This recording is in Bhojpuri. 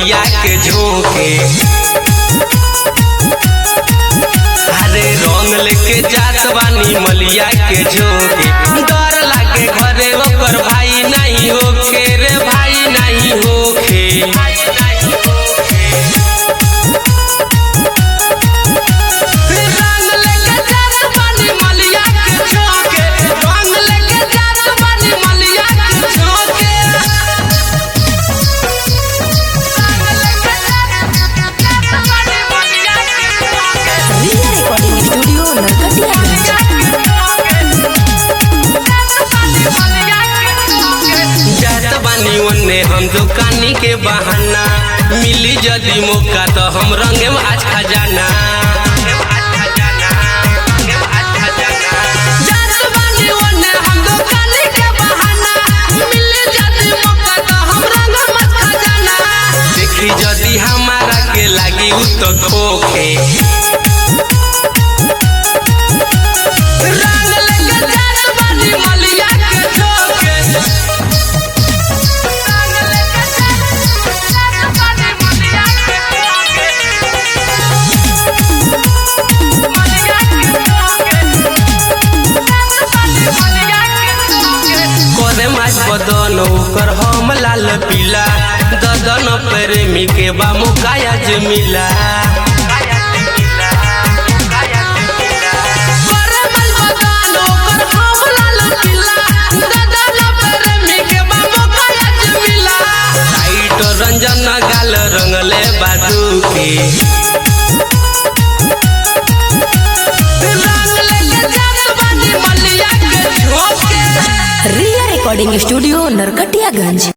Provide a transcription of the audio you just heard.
मलिया के झोंके अरे रंग लेके जात बानी मलिया के झोंके डर लागे घरे ओकर भाई नहीं होखे रे भाई नहीं होखे रंग लेके जात बानी मलिया के झोंके रंग लेके जात बानी मलिया के झोंके रिया रिकॉर्डिंग स्टूडियो नरकटियागंज जात बानी ओने हम दुकानी के बहाना मिली जदी मौका तो हम रंगे आज खजाना जात बानी ओने हम दुकानी के बहाना मिली जदी मौका तो हम रंगे आज खजाना देखी जदी हमारा के लागी उ तो खोखे रंग लेके जात बानी मलिया के झोंके करे माछ बदन ओकर हम लाल पीला ददन प्रेमी के बा मुकाया जे मिला करे माछ बदन ओकर हम लाल पीला, ददन प्रेमी के बा मुकाया जे मिला। टाइट रंजन गाल रंगले बाजू के रंग लेके जात बानी मलिया के झोंके रिया रिकॉर्डिंग स्टूडियो नरकटियागंज